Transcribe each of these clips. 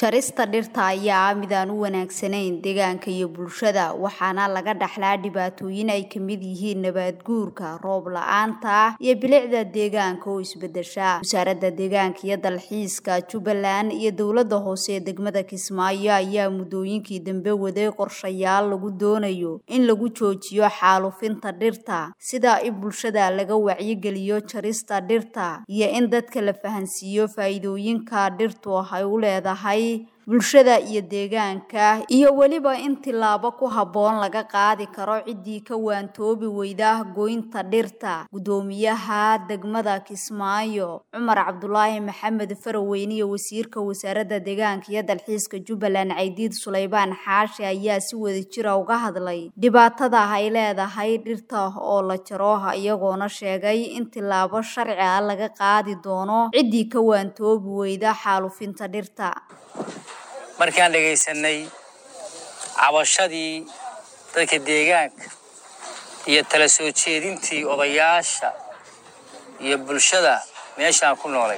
Jarista dhirta ayaa ah mid aan u wanaagsanayn deegaanka iyo bulshada, waxaana laga dhaxlaa dhibaatooyin ay ka mid yihiin nabaad guurka, roob la'aanta, iyo bilicda deegaanka oo isbedesha. Wasaaradda Deegaanka iyo Dalxiiska Jubbaland iyo dowladda hoose ee degmada Kismaayo ayaa muddooyinkii dambe waday qorshayaal lagu doonayo in lagu joojiyo xaalufinta dhirta, sida in bulshada laga wacyigeliyo jarista dhirta iyo in dadka la fahansiiyo faa'iidooyinka dhirtu ay u leedahay bulshada iyo deegaanka, iyo weliba in tillaabo ku habboon laga qaadi karo ciddii ka waantoobi weyda goynta dhirta. Guddoomiyaha degmada Kismaayo, Cumar Cabdulaahi Maxamed Faraweyne iyo Wasiirka Wasaaradda Deegaanka iyo Dalxiiska Jubbaland Caydiid Suleybaan Xaashi ayaa si wadajir ah uga hadlay dhibaatada ay leedahay dhirta oo la jaro, iyagoona sheegay in tillaabo sharci ah laga qaadi doono ciddii ka waantoobi weyda xaalufinta dhirta. markaan dhegaysanay cabashadii dadka deegaanka iyo tala soo jeedintii odayaasha iyo bulshada meeshaan ku noolay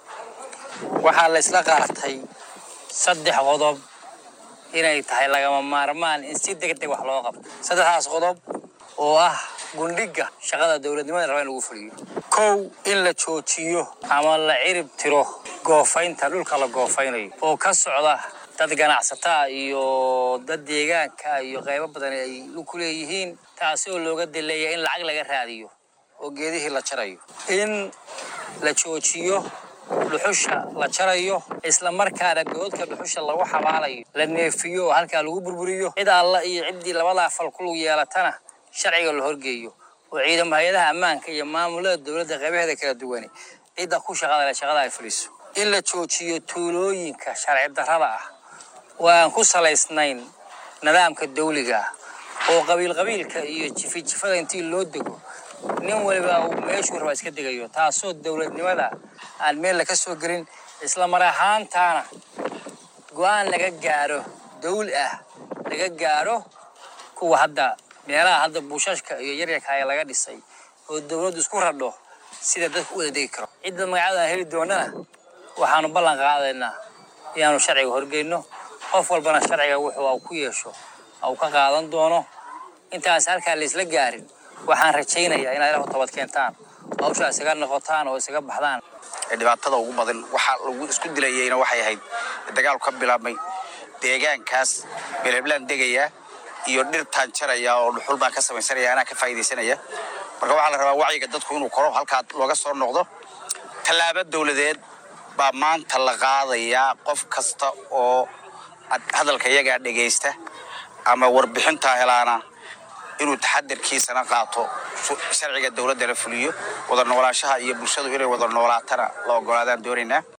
waxaa la isla qaatay saddex qodob inay tahay lagama maarmaan in si degdeg wax loo qabto saddexdaas qodob oo ah gundhiga shaqada dowladnimada raba in lagu fuliyo kow in la joojiyo ama la cirib tiro goofaynta dhulka la goofaynayo oo ka socda dad ganacsataa iyo dad deegaanka iyo qaybo badan ay ku leeyihiin taasi oo looga dileeya in lacag laga raadiyo oo geedihii la jarayo in la joojiyo dhuxusha la jarayo isla markaana goodka dhuxusha lagu xabaalayo la neefiyo oo halkaa lagu burburiyo cid alla iyo ciddii labadaa fal ku lug yeelatana sharciga la horgeeyo oo ciidamo hay-adaha ammaanka iyo maamulada dowladda qaybaheeda kala duwani cidda ku shaqada leh shaqada ay fuliso in la joojiyo tuulooyinka sharci darrada ah oo aan ku salaysnayn nidaamka dawliga ah oo qabiil qabiilka iyo jifi jifada intii loo dego nin waliba uu meeshuu raba iska degayo taasoo dowladnimada aan meel laga soo gelin isla mar ahaantaana go-aan laga gaaro dawl ah laga gaaro kuwa hadda meelaha hadda buushashka iyo yaryarka ee laga dhisay oo dowladdu isku radho sida dadku u wada degi karo cidda magacadan heli doonana waxaanu ballan qaadaynaa inaanu sharciga horgeyno qof walbana sharciga wuxuu ku yeesho uu ka qaadan doono intaas halkaa la isla gaarin waxaan rajaynayaa inaad ilaah u tabad keentaan oo hawshaa isaga noqotaan oo isaga baxdaan dhibaatada ugu badan waxaa lagu isku dilayayna waxay ahayd dagaalku ka bilaabmay deegaankaas beeleblaan degaya iyo dhirtaan jaraya oo dhuxul baan ka samaysanaya anaa ka faa'iidaysanaya marka waxaa la rabaa wacyiga dadku inuu koro halkaa looga soo noqdo tallaabo dowladeed baa maanta la qaadayaa qof kasta oo hadalka iyagaa dhegaysta ama warbixintaa helaana inuu taxadarkiisana qaato sharciga dowladdana fuliyo wada noolaanshaha iyo bulshadu inay wada noolaatana la ogolaadaan doonaynaa